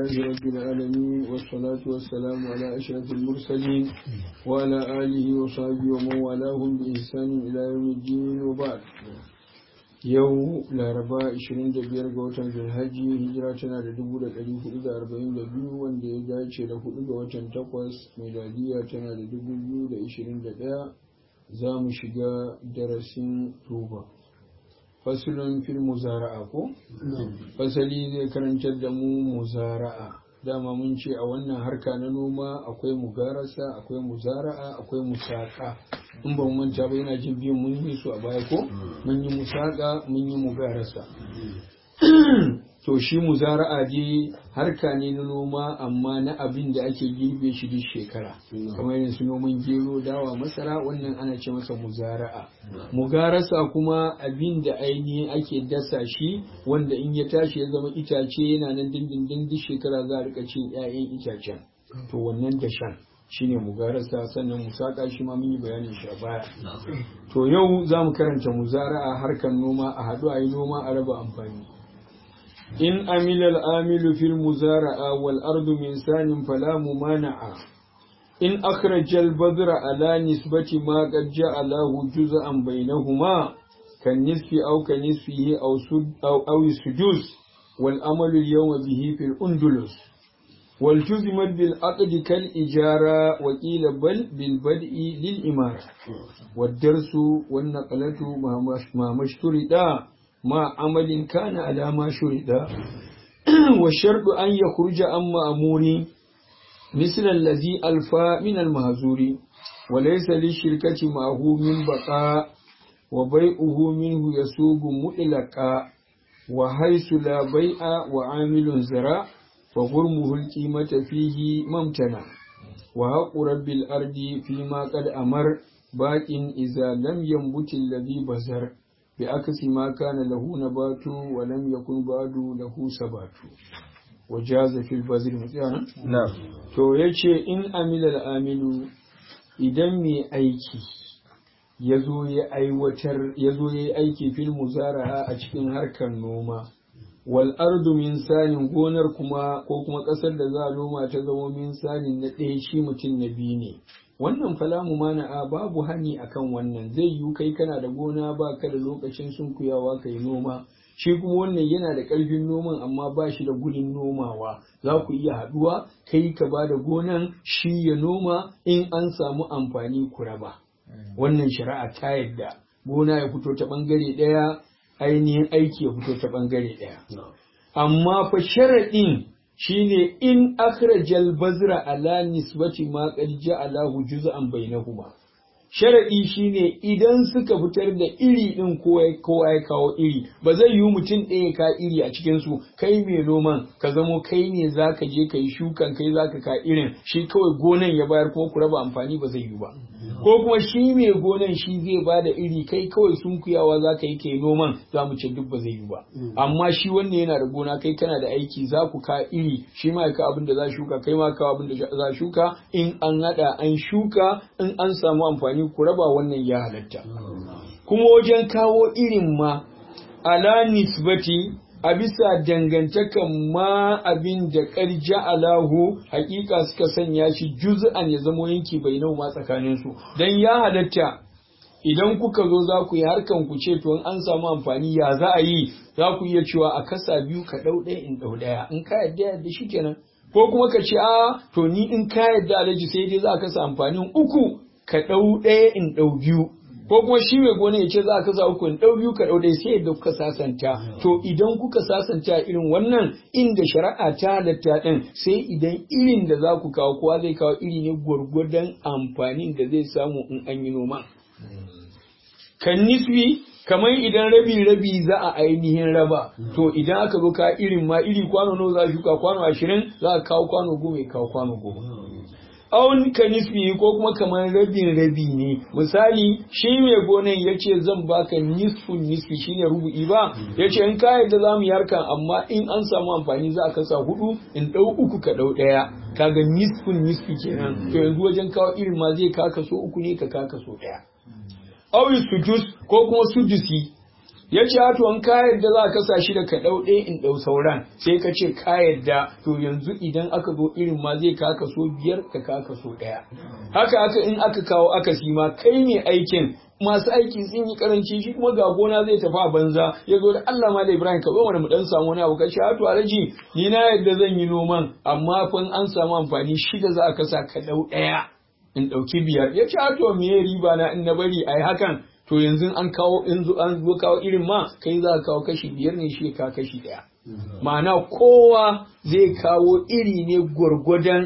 لله رب العالمين والصلاة والسلام على أشرف المرسلين وعلى آله وصحبه ومن والاهم بإحسان إلى يوم الدين وبعد yau laraba 25 ga watan zulhaji hijira tana da 1442 wanda ya dace da 4 ga watan 8 miladiya tana da 2021 za mu shiga darasin tuba fasulun fil muzara'a ko? fasali zai karantar da mu muzara'a dama mun ce a wannan harka na noma akwai mugarasa akwai muzara'a akwai musaka in ba mu manta ba yana jin biyun mun yi su a baya ko mun yi musaka mun yi mugarasa to shi muzara'a dai harka ne na noma amma na abin da ake girbe shi duk shekara kamar yin su noman gero dawa masara wannan ana ce masa muzara'a mugarasa kuma abin da ainihin ake dasa shi wanda in ya tashi ya zama itace yana nan dindindin duk shekara za a rika cin 'ya'yan itacen to wannan dashen shine mugarasa sannan musaka shi ma mun yi bayanin shi a baya to yau za mu karanta muzara'a harkar noma a haɗu a yi noma a raba amfani in amila al'amilu fil muzara'a wal ardu min sanin fala mumana'a in akhraja al badra ala nisbati ma qad ja'alahu juz'an bainahuma kan nisfi aw kan nisfihi aw sud aw aw sudus wal amalu al yawma bihi fil undulus والتزمت بالعقد كالإجارة وقيل بل بالبدء للإمارة والدرس والنقلة ما مشترطا ما عمل كان على ما شرطا والشرط أن يخرج عن مأمور مثل الذي ألفى من المهزور وليس للشركة معه من بقاء وبيعه منه يسوق مطلقا وحيث لا بيع وعامل زراع فغرمه القيمة فيه ممتنع وحق رب الأرض فيما قد أمر باق إذا لم ينبت الذي بزر بعكس ما كان له نبات ولم يكن بعد له سبات وجاز في البذر متعنا نعم to yace in amila amilu idan mai aiki ya zo ya aiwatar ya zo ya yi aiki fil muzara'a a cikin harkar noma wal ardu min sanin gonar kuma ko kuma ƙasar da za a noma ta zama min sanin na ɗaya shi mutum na biyu ne wannan falamu mana'a babu hani akan wannan zai yiwu kai kana da gona ba ka da lokacin sunkuyawa kai noma shi kuma wannan yana da ƙarfin noman amma ba shi da gudun nomawa za ku iya haɗuwa kai ka ba da gonan shi ya noma in an samu amfani ku raba wannan shari'a ta yadda gona ya fito ta ɓangare ɗaya ainihin aiki ya fito ta ɓangare ɗaya. Amma fa sharaɗin shine in akhrajal bazra ala nisbati ma qad ja'alahu juz'an bainahuma. Sharaɗi shine idan suka fitar da iri ɗin kowa ya kawo iri, ba zai yiwu mutum ɗaya ka iri a cikinsu, kai mai noman ka zamo kai ne za ka je ka yi shukan kai za ka ka irin, shi kawai gonan ya bayar kuma ku raba amfani ba zai yiwu ba. ko kuma shi mai gonan shi zai ba da iri kai kawai sunkuyawa za ka yi kai noman za mu ce duk ba zai yi ba amma shi wannan yana da gona kai kana da aiki za ku ka iri shi ma ka abin da za shuka kai ma ka abin da za shuka in an hada an shuka in an samu amfani ku raba wannan ya halatta kuma wajen kawo irin ma ala nisbati a bisa dangantakan ma abin da ƙarja alahu hakika suka sanya shi juz'an ya zamo yanki bai nau ma tsakanin su dan ya halatta idan kuka zo za ku yi harkan ku ce to an samu amfani ya za a yi za ku iya cewa a kasa biyu ka ɗau ɗaya in ɗau ɗaya in ka yadda yadda shi kenan ko kuma ka ce a to ni in ka yadda alaji sai dai za ka kasa amfanin uku ka ɗau ɗaya in ɗau biyu ko kuma shi mai gona ya ce za ka sa uku in ɗau biyu ka ɗau dai sai yadda kuka sasanta to idan kuka sasanta irin wannan inda shari'a ta halatta ɗin sai idan irin da za ku kawo kowa zai kawo iri ne gwargwadon amfanin da zai samu in an yi noma kan nisbi kamar idan rabi rabi za a ainihin raba to idan aka zo ka irin ma iri kwano nawa za a shuka kwano ashirin za a kawo kwano goma ya kawo kwano goma awon ka nisfi ko kuma kamar rabin rabi ne misali shi mai gonan ya ce zan baka nisfun nisfi shine rubu'i ba ya ce in ka yadda za mu yi harkan amma in an samu amfani za a kasa hudu in ɗau uku ka ɗau ɗaya kaga nisfun nisfi kenan to yanzu wajen kawo irin ma zai ka kaso uku ne ka ka kaso ɗaya awi sudus ko kuma sudusi ya ce to an ka yadda za ka sa shi da ka ɗau ɗaya in ɗau sauran sai ka ce ka yadda to yanzu idan aka zo irin ma zai ka kaso biyar ka ka kaso ɗaya haka haka in aka kawo aka ma kai ne aikin masu aiki sun yi karanci shi kuma ga gona zai tafi a banza ya zo da Allah ma da Ibrahim ka zo mana mu dan samu wani abu ka ce to alaji ni na yadda zan yi noman amma fa an samu amfani shida za a kasa ka ɗau ɗaya in ɗauki biyar ya ce to me riba na in na bari ai hakan to yanzu an kawo in an zo kawo irin ma kai za ka kawo kashi biyar ne shi ka kashi ɗaya ma'ana kowa zai kawo iri ne gwargwadon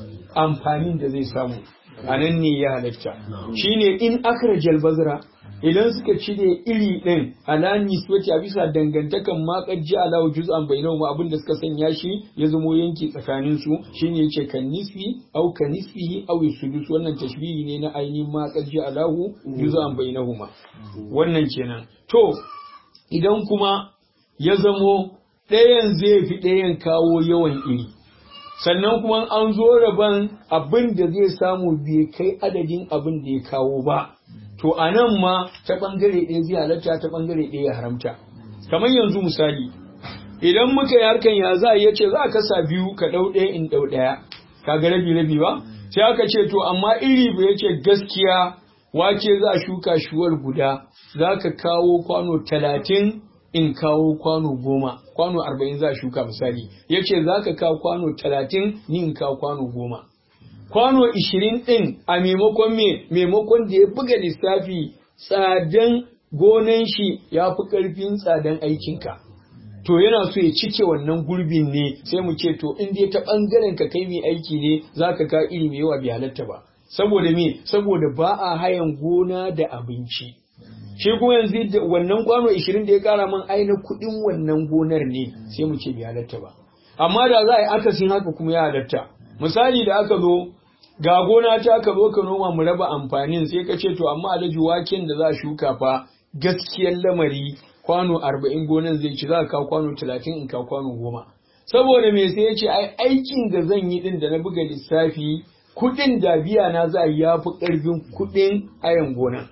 amfanin da zai samu a nan ne ya halatta shine in akrajal bazra idan suka cire iri ɗin ala nisbati a bisa dangantakan makar ji ala juz'an bainahum abin da suka sanya shi ya zamo yanki tsakanin su shine yace kan nisfi au kan nisfihi au sudus wannan tashbihi ne na ainihin makar ji ala juz'an bainahuma wannan kenan to idan kuma ya zamo ɗayan zai fi ɗayan kawo yawan iri sannan kuma an zo rabon abin da zai samu bai kai adadin abin da ya kawo ba to a nan ma ta ɓangare ɗaya zai halatta ta ɓangare ɗaya ya haramta kamar yanzu misali idan muka yi harkan ya za a iya ce za a kasa biyu ka ɗau ɗaya in ɗau ɗaya ka ga rabi rabi ba sai aka ce to amma iri ba ya ce gaskiya wake za a shuka shuwar guda za ka kawo kwano talatin in kawo kwano goma kwano arba'in za a shuka misali ya ce za ka kawo kwano talatin ni in kawo kwano goma kwano ishirin ɗin a maimakon me maimakon da ya buga lissafi tsadan gonan shi ya fi ƙarfin tsadan aikinka to yana so ya cike wannan gurbin ne sai mu ce to in dai ta ɓangaren ka kai mai aiki ne za ka ka iri mai yawa bai halatta ba saboda me saboda ba a hayan gona da abinci shi kuma yanzu wannan kwano 20 da ya kara man aina kuɗin wannan gonar ne sai mu ce bai halatta ba amma da za a yi akasin haka kuma ya halatta misali da aka zo ga gona ta aka zo ka noma mu raba amfanin sai ka ce to amma alhaji waken da za a shuka fa gaskiyar lamari kwano 40 gonan zai ci za ka kawo kwano 30 in kawo kwano 10 saboda me sai ya ce ai aikin da zan yi din da na buga lissafi kuɗin da biya na za a ya fi ƙarfin kuɗin ayan gonan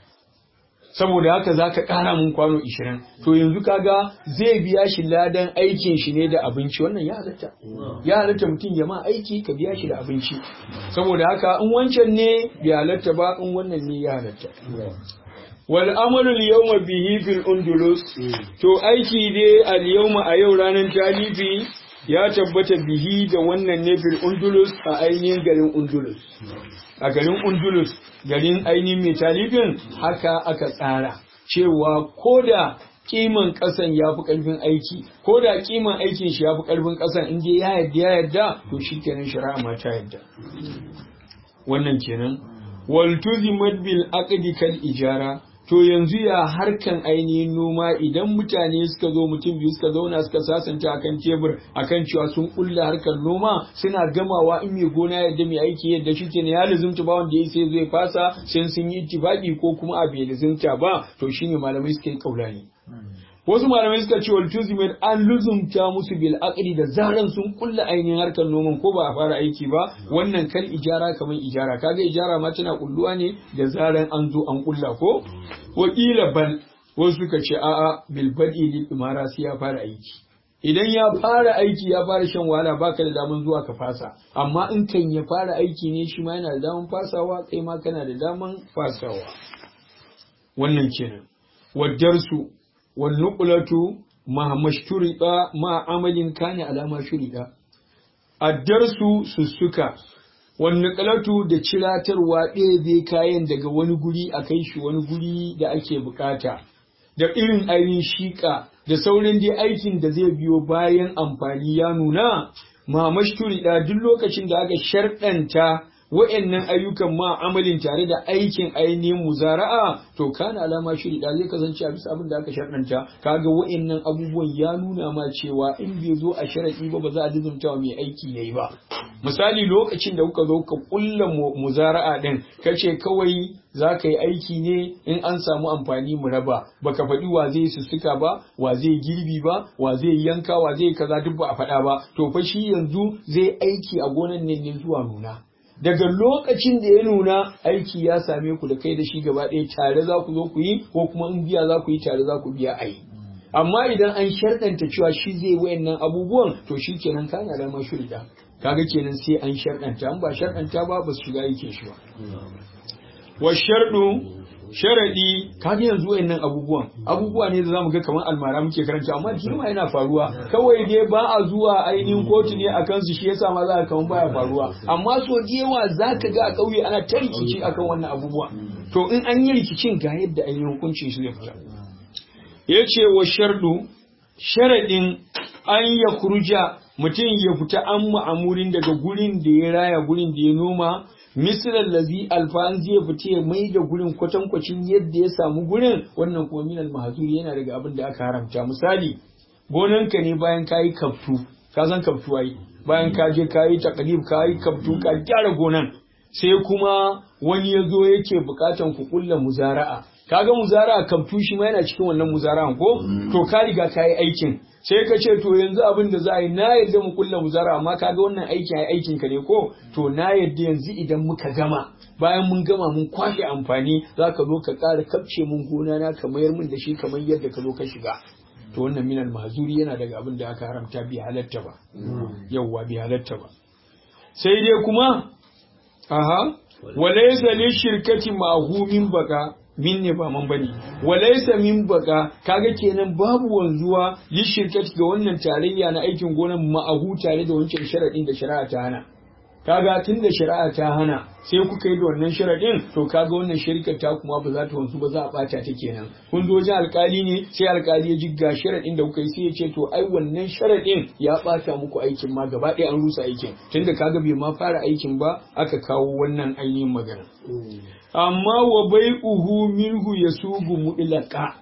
saboda haka za ka ƙara mun kwano ishirin to yanzu kaga zai biya shi ladan aikin shi ne da abinci wannan ya halatta ya halatta mutum ya ma aiki ka biya shi da abinci saboda haka in wancan ne bai halatta ba in wannan ne ya halatta wal amalu al yawma bihi fil undulus to aiki dai al yawma a yau ranar talifi ya tabbata bihi da wannan ne fil undulus a ainihin garin undulus a garin undulus garin ainihin mai talibin haka aka tsara cewa ko da kiman ƙasan ya fi ƙarfin aiki ko da kiman aikin shi ya fi ƙarfin ƙasan in ya yadda ya yadda to shi kenan shari'a ma ta yadda wannan kenan wal tuzimat bil aqdi kal ijara to yanzu ya harkan ainihin noma idan mutane suka zo mutum biyu suka zauna suka sasanta akan tebur akan cewa sun kulla harkar noma suna gamawa in mai gona yadda mai aiki yadda shi ke ya lizumta ba wanda ya sai zai fasa sai sun yi ittifaqi ko kuma a bai lizumta ba to shine malamai suka yi kaulani wasu malamai suka ce wal tuzimin an luzumta musu bil aqli da zaran sun kulla ainihin harkar noman ko ba a fara aiki ba wannan kal ijara kamar ijara kaga ijara ma tana kulluwa ne da zaran an zo an kulla ko wakila bal wasu suka ce a'a bil bad'i lil imara sai ya fara aiki idan ya fara aiki ya fara shan wahala baka da daman zuwa ka fasa amma in kan ya fara aiki ne shi ma yana da daman fasawa kai ma kana da daman fasawa wannan kenan wadarsu والنقلة مع مشترط مع عمل كان على ما شرط الدرس سسكا والنقلة da ciratarwa ɗebe kayan daga wani guri a kai shi wani guri da ake bukata da irin ainihin shiƙa da sauran dai aikin da zai biyo bayan amfani ya nuna ma mashturi duk lokacin da aka sharɗanta wa'annan ayyukan ma amalin tare da aikin ainihin muzara'a to kana alama shiri da zai kasance a bisa abin da aka sharɗanta kaga wa'annan abubuwan ya nuna ma cewa in bai zo a sharaɗi ba ba za a dizumta wa mai aiki yayi ba misali lokacin da kuka zo ka kulla muzara'a din kace kawai za ka yi aiki ne in an samu amfani mu raba baka faɗi wa zai sussuka ba wa zai girbi ba wa zai yanka wa zai kaza duk ba a faɗa ba to fa shi yanzu zai aiki a gonan ne ne zuwa nuna daga lokacin da ya nuna aiki ya same ku da kai da shi gaba ɗaya tare za ku zo ku yi ko kuma in biya za ku yi tare za ku biya a yi amma idan an sharɗanta cewa shi zai wayannan abubuwan to shi kenan kana da mashurida kaga kenan sai an sharɗanta an ba sharɗanta ba ba su shiga yake shi ba wa sharɗu sharaɗi kaga yanzu wayannan abubuwan abubuwa ne da zamu ga kamar almara muke karanta amma girma yana faruwa kawai dai ba a zuwa ainihin kotu ne akan su shi yasa ma za ka kamar baya faruwa amma so da yawa zaka ga a ƙauye ana ta rikici akan wannan abubuwa to in an yi rikicin ga yadda ainihin hukuncin shi zai fita yace wa sharɗu sharaɗin an ya kurja mutum ya fita an ma'amurin daga gurin da ya raya gurin da ya noma misalan lazi alfa'an zai fita ya mai da gurin kwatankwacin yadda ya samu gurin wannan kuma minal mahazuri yana daga abin da aka haramta misali gonanka ne bayan ka yi kaftu ka san kaftu ai bayan ka je ka yi takalif ka yi kaftu ka gyara gonan sai kuma wani ya zo yake bukatan ku kulla muzara'a kaga muzara'a kaftu shi ma yana cikin wannan muzara'an ko to ka riga ka yi aikin sai ka ce to yanzu abin da za a yi na yadda mu kulla muzara amma kaga wannan aiki ai aikin ka ne ko to na yadda yanzu idan muka gama bayan mun gama mun kwashe amfani za ka zo ka ƙara kafce mun gona na ka mayar min da shi kamar yadda ka zo ka shiga to wannan minal mazuri yana daga abin da aka haramta bi halatta ba yawwa bi halatta ba sai dai kuma aha walaysa li shirkati ma'humin baka min ne ba man bane walaysa min baka kaga kenan babu wanzuwa li shirkati ga wannan tarayya na aikin gonan ma'ahu tare da wancan sharadin da shari'a ta hana kaga tun da shari'a ta hana sai kuka yi da wannan sharadin to kaga wannan shirkar ta kuma ba za ta wanzu ba za a bata ta kenan kun zo wajen alkali ne sai alkali ya jigga sharadin da kuka yi sai ya ce to ai wannan sharadin ya bata muku aikin ma gaba ɗaya an rusa aikin tunda kaga bai ma fara aikin ba aka kawo wannan ainihin magana amma wa bai uhu minhu ya sugu muɗilaka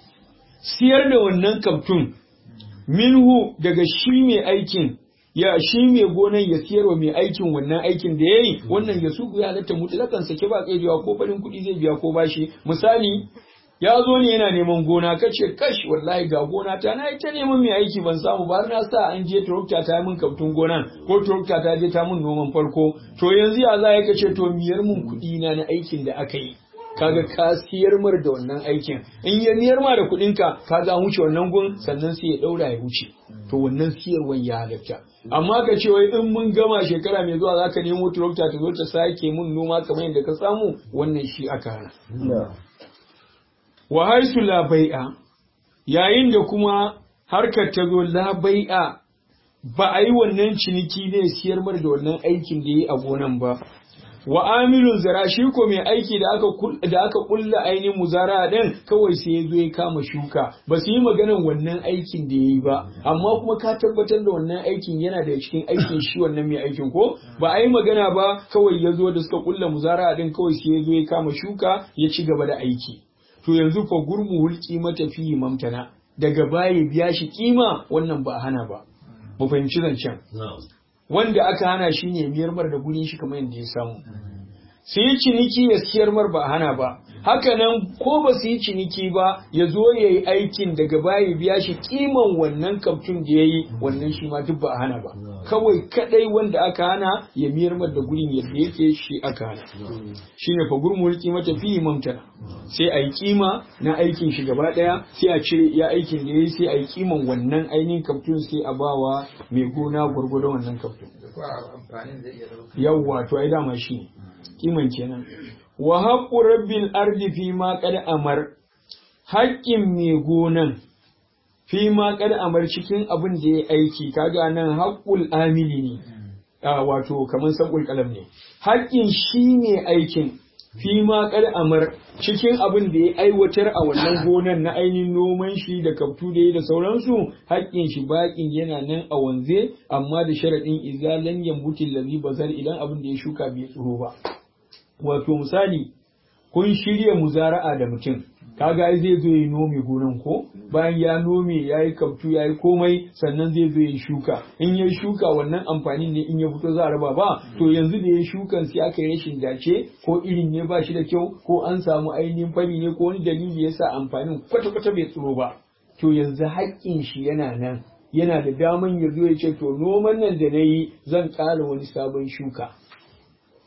siyar da wannan kaftun minhu daga shi mai aikin ya shi mai gonan ya siyarwa mai aikin wannan aikin da ya yi wannan ya sugu ya halatta mutlakan sake ba kaidewa ko farin kuɗi zai biya ko bashi misali ya zo ne yana neman gona kace kash wallahi ga gona ta na ita neman mai aiki ban samu ba na sa an je tractor ta min kaftun gonan ko tractor ta je ta min noman farko to yanzu ya za ya kace to miyar mun kuɗi na na aikin da aka yi kaga ka siyar mar da wannan aikin in ya miyar ma da kuɗin ka kaga an wuce wannan gun sannan sai ya ɗaura ya wuce to wannan siyarwan ya halatta amma ka ce wai in mun gama shekara mai zuwa zaka nemo tractor ta zo ta sake mun noma kamar yadda ka samu wannan shi aka hana wa haisu la bai'a yayin da kuma harkar ta zo la bai'a ba a yi wannan ciniki ne siyar mar da wannan aikin da yi a gonan ba wa amilun zara shi ko mai aiki da aka da aka kulla ainihin muzara din kawai sai ya zo ya kama shuka ba su yi maganan wannan aikin da yayi ba amma kuma ka tabbatar da wannan aikin yana da cikin aikin shi wannan mai aikin ko ba a yi magana ba kawai ya zo da suka kulla muzara din kawai sai ya zo ya kama shuka ya ci gaba da aiki to yanzu fa gurmu hulki mata fi mamtana daga baya biya shi kima wannan ba hana ba mu fahimci zancen wanda aka hana shi ne miyar mar da gurin shi kamar yadda ya samu su yi ciniki ya siyar mar ba hana ba haka nan ko ba su yi ciniki ba ya zo ya yi aikin daga baya biya shi kiman wannan kaftun da ya yi wannan shi ma duk ba a hana ba kawai kadai wanda aka hana ya miyar mar da gurin yadda yake shi aka hana shine fa gurmul mata fi mamtana sai a yi kima na aikin shi gaba daya sai a cire ya aikin da ya yi sai a yi kiman wannan ainihin kaftun sai a bawa mai gona gwargwadon wannan kaftun yawwa to ai dama shi ne kiman kenan wa haqqu rabbil ardi fi ma qad amar haƙƙin mai gonan fi ma qad amar cikin abin da ya aiki kaga nan haqqul amili ne wato kamar sabul kalam ne haƙƙin shi ne aikin fi ma qad amar cikin abin da ya aiwatar a wannan gonan na ainihin noman shi da kaftu da yi da sauransu haƙƙin shi baƙin yana nan a wanze amma da sharaɗin izalan yambutin lazi bazar idan abin da ya shuka bai tsoro ba wato misali kun shirya muzara'a da mutum kaga ai zai zo ya nome gonan ko bayan ya nome ya yi kaftu ya yi komai sannan zai zo ya shuka in ya shuka wannan amfanin ne in ya fito za a raba ba to yanzu da ya shukan sai aka yi rashin dace ko irin ne ba shi da kyau ko an samu ainihin fari ne ko wani dalili ya sa amfanin kwata-kwata bai tsiro ba to yanzu haƙƙin shi yana nan yana da daman ya zo ya ce to noman nan da na yi zan ƙara wani sabon shuka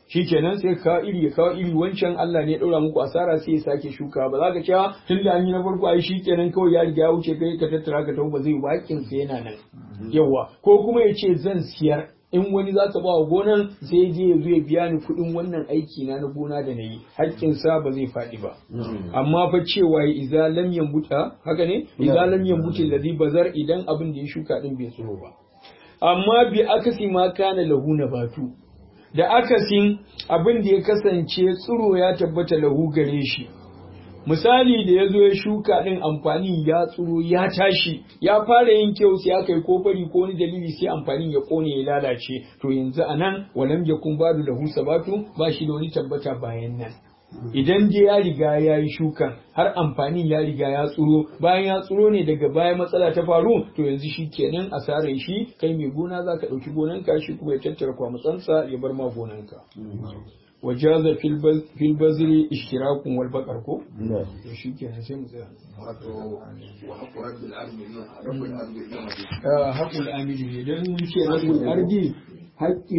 shikenan sai ka iri ya kawo iri wancan Allah ne ya daura muku asara sai ya sake shuka ba za ka cewa tun da an yi na farko ai shikenan kawai ya riga ya wuce kai ka tattara ka tafi ba zai wakin sa yana nan yawa ko kuma ya ce zan siyar in wani za ka ba wa gonan sai je ya zo ya biya ni kuɗin wannan aiki na na gona da na yi haƙƙinsa ba zai faɗi ba amma fa cewa ya iza lam yambuta haka ne iza lam yambuta ladhi bazar idan abin da ya shuka din bai tsiro ba amma bi akasi ma kana lahu nabatu da akasin abin da ya kasance tsiro ya tabbata lahu gare shi misali da ya zo ya shuka ɗin amfani ya tsiro ya tashi ya fara yin kyau sai aka yi kofari ko wani dalili sai amfanin ya kone ya lalace to yanzu a nan walam ya kun badu da husa batu ba shi da wani tabbata bayan nan idan dai ya riga ya yi shukan har amfanin ya riga ya tsiro bayan ya tsiro ne daga baya matsala ta faru to yanzu shi kenan asarar shi kai mai gona za ka ɗauki gonanka shi kuma ya tattara kwamutsansa ya bar ma gonanka wajaza fil bazri ishtirakun wal baqar ko to shikenan sai mu tsaya haƙul amili ne dan mun ce haƙul ardi haƙƙi